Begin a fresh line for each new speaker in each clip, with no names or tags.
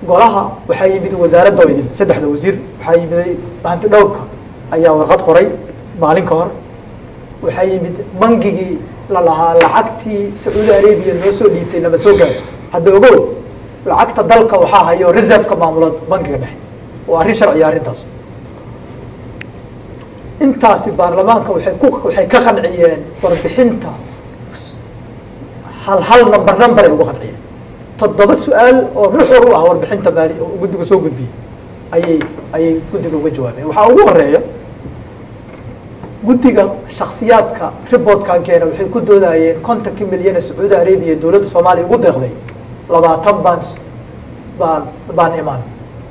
golaha waxaa yimid wasaaradda oo idin saddexda wasiir waxaa yimiday hanti dhowrka ayaa warqad qoray maalin ka hor waxaa yimid bangigii la lahaa lacagtii sacuudi arabia noo soo dhiibtay lama soo gaaro hadda ogow lacagta dalka waxaa hayo reserveka maamula bankiga dhexe waa arrin sharciya arrintaas intaasi baarlamaanka waxay ku waxay ka qanciyeen warbixinta hal hal number number ay uga qanciyeen toddoba su-aal oo nuxur u ah warbixinta maali oo guddiga soo gudbiyey ayay ayay guddiga uga jawaabeen waxaa ugu horeeya guddiga shaksiyaadka reportkan keena waxay ku doodayeen kontonkii milyan ee sacuudi arabia dowladda soomaaliya ugu deeqday labaatan baan baan baan imaan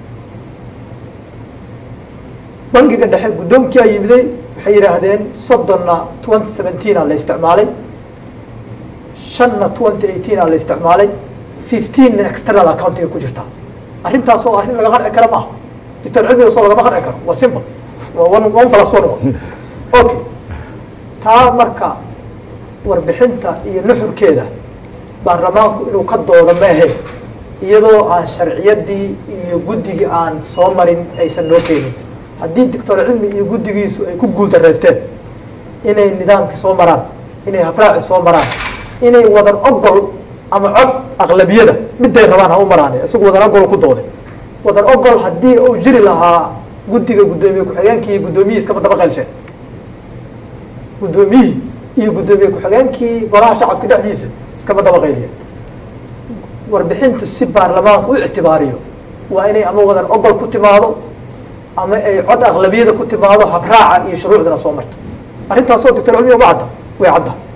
bangiga dhexe guddoonkia yimiday waxay yidhaahdeen soddonna twenty seventeenaa la isticmaalay shanna twenty eighteena la isticmaalay fifteen external accountiga ku jirta arrintaas oo arrin laga qarci kara maaha ditan cilmiga soo lagama qarci karo waa simple waa one one plus one okay taa marka warbixinta iyo nuxurkeeda baarlamaanku inuu ka doodo ma ahe iyadoo aan sharciyadii iyo guddigii aan soo marin aysan noo keenin haddii doctor cilmi iyo guddigiisu ay ku guuldareysteen inay nidaamkii soo maraan inay habraaci soo maraan inay wadan ogol ama cod aqlabiyada miday rabaan ha u maraan isagu wadan ogol ku dooday wadan ogol haddii uu jiri lahaa guddiga guddoomiye ku-xigeenkii iyo guddoomiyihii iskama daba qeylsheen guddoomiyihii iyo guddoomiye ku-xigeenkii golaha shacabka dhexdiisa iskama daba qayliya warbixintu si baarlamaanku u ictibaariyo waa inay ama wadan ogol ku timaado ama ay cod aqlabiyada ku timaado habraaca iyo shuruucdana soo marto arrintaasoo doctor cilmiga ma cadda way cadda